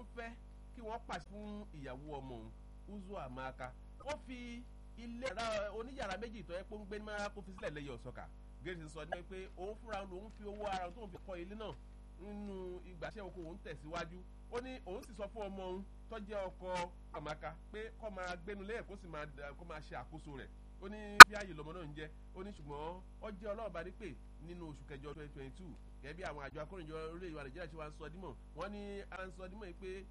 fẹ́ kí wọ́n pàṣẹ fún ìyàwó ọmọ òun uzu amaka ó fi ilé oníyàrá méjì tó yẹ pé ó ń gbé ní mara kó fi sílẹ̀ lẹ́yìn ọ̀sọ́kà gẹ́gẹ́ sọ ní pé òun fúnra lòun fi owó ara tó ń fi kọ́ ilé náà nínú ìgbàṣẹ́ oko òun tẹ̀síwájú ó ní òun sì sọ fún ọmọ òun tó jẹ́ ọkọ amaka pé kó máa gbénu lẹ́yìn kó sì máa ṣe àkóso rẹ̀ ó ní bí ààyè lọmọ náà ń jẹ́ ó ní ṣùgbọ́n ó jẹ́ ọlọ́ọ̀bá ní pé nínú oṣù kẹjọ twenty twenty two gẹ́gẹ́ bí àwọn àjọ akórìnjọ orílẹ̀ ìwà nàìjíríà ṣe wá ń sọ dímọ̀ wọ́n ní ara ń sọ dímọ̀ yìí pé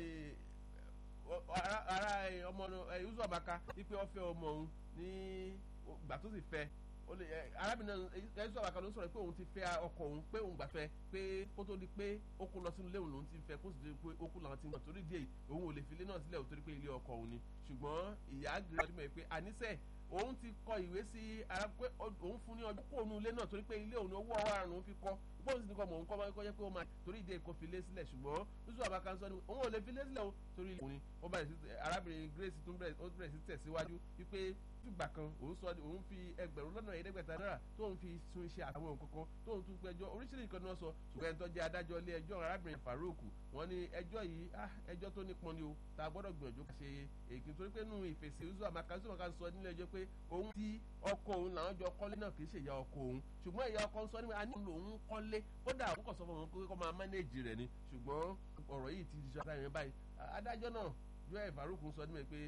ara ọmọ yuzu abaka wípé ó fẹ́ ọmọ òun ní ìgbà tó sì fẹ́ arábìnrin yuzu abaka ló sọ̀rọ̀ pé òun ti fẹ́ ọkọ òun pé òun gbà fẹ́ pé kó tó di pé ó kó lọ sínú ilé òun lòun ti fẹ́ kó sì di pé ó kú làwọn ti ń gbà torí díẹ̀ òun ò lè fi ilé náà sílẹ̀ torí pé ilé ọkọ òun ni ṣùgbọ́n ìyá àgbèrè ọdún mọ̀ pé àníṣe òun ti kọ ìwé sí ara pé òun fún ní ọjọ́ kó òun ilé náà torí pé ilé òun owó ọwọ́ àrùn fi kọ́ bóun sì ní kọ́ mọ̀ òun kọ́ máa ń kọ́jẹ́ pé ó máa torí ìdí èkó fi lé sílẹ̀ ṣùgbọ́n lóṣù àbákan sọ ni òun ò lè fi lé sílẹ̀ o torí ilé òun ni ó bẹ̀rẹ̀ sí arábìnrin Grace tún bẹ̀rẹ̀ sí tẹ̀síwájú wípé fìgbà kan òun sọ òun fi ẹgbẹ̀rún lọ́nà ẹ̀ẹ́dẹ́gbẹ̀ta náírà tóun fi sun iṣẹ́ àwọn nǹkan kan tóun tún gbẹ́jọ́ oríṣiríṣi kan ní wọ́n sọ ṣùgbọ́n ẹni tó jẹ́ adájọ́ ilé ẹjọ́ arábìnrin Farouk wọ́n ní ẹjọ́ yìí ẹjọ́ tó nípọn ni o tá a gbọ́dọ̀ gbìyànjú ká ṣe èkì torí pé nínú ìfèsì oṣù àmàkà oṣù àmàkà sọ nílé ẹjọ́ pé òun ti ọkọ òun làwọn jọ kọ́lé náà kì í ṣe ìyá ọkọ òun ṣùgbọ́n ìyá ọkọ ń sọ nípa a nílò òun kọ́lé kódà òun kò sọ fún òun pé kó máa mánéèjì rẹ̀ ni ṣùgbọ́n ọ̀rọ̀ yìí ti di ṣe adájọ́ báyìí adájọ́ náà Joel Farouk sọ nípa pé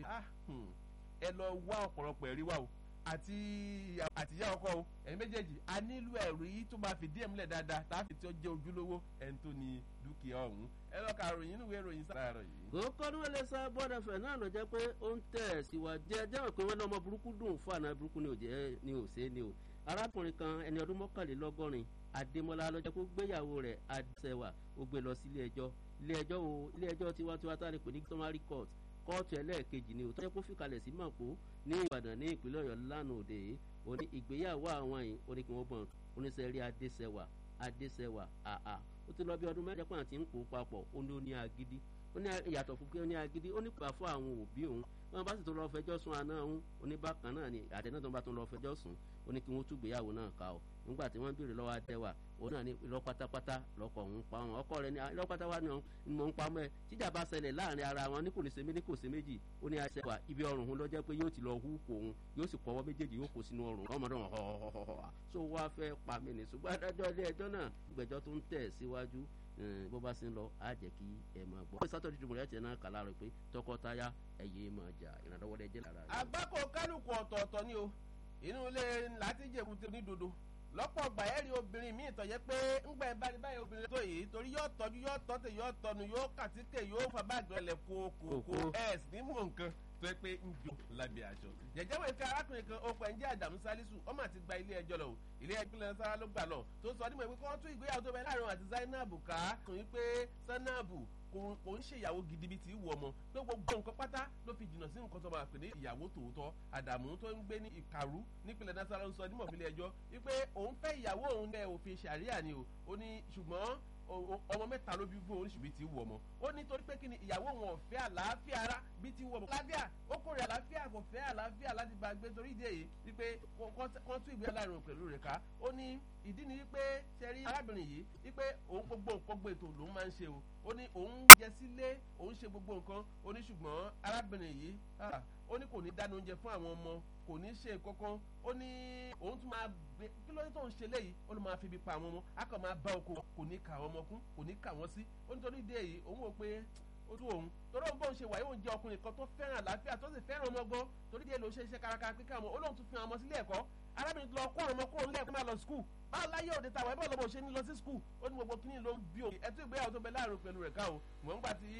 ẹ lọ wá ọ̀pọ̀lọpọ̀ ẹ̀rí wá o àti àtìyá ọkọ o ẹ̀yin méjèèjì a nílò ẹ̀rí tó máa fìdí ẹ̀ múlẹ̀ dáadáa táàfin tí ó jẹ́ ojúlówó ẹni tó ní dúkìá ọ̀hún ẹ lọ́ọ́ ka ròyìn nínú ìwé ìròyìn sáárọ̀ yìí. kókó ní wọ́n lè sá bọ́dà fẹ̀ náà ló jẹ́ pé ó ń tẹ̀ síwájú ẹ jẹ́ pé wọ́n ní ọmọ burúkú dùn fún àná burúkú ni ò jẹ́ ni ò ṣe é ni o arákùnrin kan ẹni ọdún mọ́kànlélọ́gọ́rin adémọlá ló jẹ́ kó gbéyàwó rẹ̀ adéṣẹ́wà ó gbé lọ sí ilé ẹjọ́ ilé ẹjọ́ o ilé ẹjọ́ tiwantiwa tá a lè pè ní summary court kóòtù ẹlẹ́ẹ̀kejì ni òtọ́jọ́ kó fìkàlẹ̀ sí màpó ní ìbàdàn ní ìpínlẹ̀ ọ̀yọ́ lánàá òde òní ìgbéyàwó àwọn yìí ó ní kí wọ́n gbọ́n oníṣẹ́rí adéṣẹ́wà adéṣẹ́wà àà ó ti lọ bí ọdún mẹ́jọ pàǹtí ń pò papọ̀ ó ní ó ní agídí ó ní ìyàtọ̀ fún pé ó ní agídí ó ní pà fún àwọn òbí òun wọn bá sì tó lọ fẹjọ́ sùn àná òun oníbàkan náà ni àtẹ náà tó bá tó lọ fẹjọ́ sùn ó ní kí wọ́n túgbéyàwó náà ká o nígbà tí wọ́n béèrè lọ́wọ́ adẹ́wà òun náà ní irọ́ pátápátá lọ́kọ̀ òun pa wọn ọkọ rẹ̀ ní irọ́ pátápátá ni mò ń pamọ́ ẹ tíjà bá ṣẹlẹ̀ láàrin ara wọn ní kò ní ṣe mí ní kò ṣe méjì ó ní àṣẹ wà ibi ọrùn òun lọ́jọ́ pé yóò ti lọ hú kò òun yóò sì kọ́wọ́ méjèèjì yóò kó sínú ọrùn ọmọdé wọn họ́họ́họ́họ́ so wá fẹ́ pa mí ní ṣùgbọ́n adájọ́ ilé ẹjọ́ náà ìgbẹ́jọ́ tó ń tẹ̀ síwájú bó bá ṣe ń lọ á jẹ́ kí ẹ máa gbọ́. sátọ̀ dídùn rẹ̀ tiẹ̀ náà kà láàárọ̀ pé tọkọtaya ẹ̀yẹ máa jà ìrànlọ́wọ́ rẹ̀ jẹ́ lára. àgbákò kálukú ọ̀tọ̀ọ̀tọ̀ ni o inú ilé láti jẹ̀kú ti ní dodo lọ́pọ̀ ọgbà ẹ̀ rí obìnrin míì tọ̀yẹ́ pé ńgbà ẹ̀ bá rí báyìí obìnrin tó yìí torí yóò tọ́jú yóò tọ́tẹ̀ yóò tọ́nu yóò kàtíkè yóò fa báàgì ọ̀lẹ̀ kókòkò ẹ̀ sì ní mọ̀ nǹkan tó yẹ pé ń jó lábẹ́ aṣọ. jẹjẹ wo ike arákùnrin kan ó pẹ́ ń jẹ́ àdàmú sálísù ọmọ àti gba ilé ẹjọ́ lọ o ilé ẹjọ́ ìpínlẹ̀ sára ló gbà lọ tó sọ nímọ̀ pé kí wọ́n tún ìgbéyàwó tó bẹ láàrin àti Zainab ká kùn yín pé Zainab kò ń ṣèyàwó gidi bíi ti wù ọmọ pé gbogbo nǹkan pátá ló fi jìnnà sí nǹkan tó máa pè ní ìyàwó tòótọ́ àdàmú tó ń gbé ní ìkàrú nípínlẹ̀ nasara ń sọ nímọ̀ fílẹ̀ ẹjọ́ wípé òun fẹ́ ìyàwó òun lẹ́ òfin ṣàríà ni o ó ní ṣùgbọ́n ọmọ mẹ́ta ló bí fún oríṣi bíi ti wù ọmọ ó ní torí pé kí ni ìyàwó wọn ò fẹ́ àlàáfíà ara bíi ti wù ọmọ àlàáfíà ó kórè àlàáfíà kò fẹ́ àlàáfíà láti bá gbé torí ìdí èyí wípé wọ́n tún ìgbé aláìrò pẹ̀lú rẹ̀ ká ó ní ìdí ni wípé sẹ́rí arábìnrin yìí wípé òun gbogbo nǹkan gbé ètò lòun máa ń ṣe o ó ní òun jẹ sílé òun ṣe gbogbo nǹkan ó ní ṣùgbọ́n arábìnrin yìí ó ní kò ní dáná oúnjẹ fún àwọn ọmọ kò ní ṣe kankan ó ní òun tún máa gbé kí ló dé tó ń ṣe léyìí ó ló máa fi ibi pa àwọn ọmọ á kàn máa bá oko kò ní kà àwọn ọmọ kún kò ní kà wọ́n sí ó nítorí ìdí èyí òun wò pé ó tún òun torí òun bóun ṣe wà yóò jẹ ọkùnrin kan tó fẹ́ràn àlàáfíà tó sì fẹ́ràn ọmọ gan torí díẹ̀ ló ṣe iṣẹ́ kárakára pé káwọn olóhùn tún fi àwọn ọmọ sílé ẹ̀kọ́ arábìnrin tó lọ kó àwọn ọmọ kúrò nílé ẹ̀kọ́ máa lọ skul báwo láyé òde tàwọn ẹbí ọlọmọ ṣe ní lọ sí skul ó ní gbogbo kíní ló ń bí òun ẹtú ìgbéyàwó tó bẹ láàrin pẹ̀lú rẹ̀ káwọn mọ̀ nígbà tí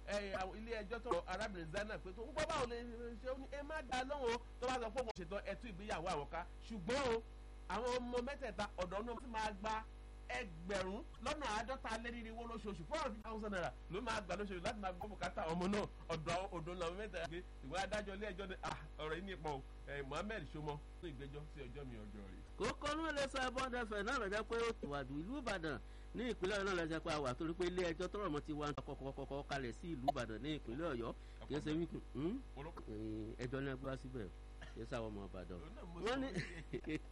ilé ẹjọ́ tó arábìnrin Zainab pé tó ń gbọ́ báwo lè ṣe ó ní ẹ má dá lóhùn tó bá sọ pé òun ṣètò ẹtú ìgbéyàwó àwọn ká ṣùgbọ́n o àwọn ọmọ mẹ́tẹ̀ẹ̀ta ọ̀dọ́ náà ti máa gba ẹgbẹ̀rún lọ́nà àádọ́ta lẹ́rìnrínwó lóṣooṣù four hundred thousand naira ló máa gbà lóṣooṣù láti máa gbọ́ bùkátà ọmọ náà ọ̀dọ̀ ọ̀dọ̀ làwọn mẹ́ta gbé ìwé adájọ́ ilé ẹjọ́ ní ọ̀rọ̀ yìí nípa o Mohammed Somo fún ìgbẹ́jọ́ sí ọjọ́ mi ọjọ́ rẹ̀. kókó ní ilé sọ bọ́dẹ fẹ̀ náà lọ́jọ́ pé ó ti wàdù ìlú Ìbàdàn ní ìpínlẹ̀ Ọ̀yọ́ náà lọ́jọ́ pé a wà torí pé ilé ẹjọ́ tọrọ mọ́ ti wá kọ́kọ́kọ́ kalẹ̀ sí ìlú Ìbàdàn ní ìpínlẹ̀ Ọ̀yọ́ kì í ṣe wíkì ẹjọ́ ní ẹgbẹ́ síbẹ̀ kì í sáwọn ọmọ Ìbàdàn wọ́n ní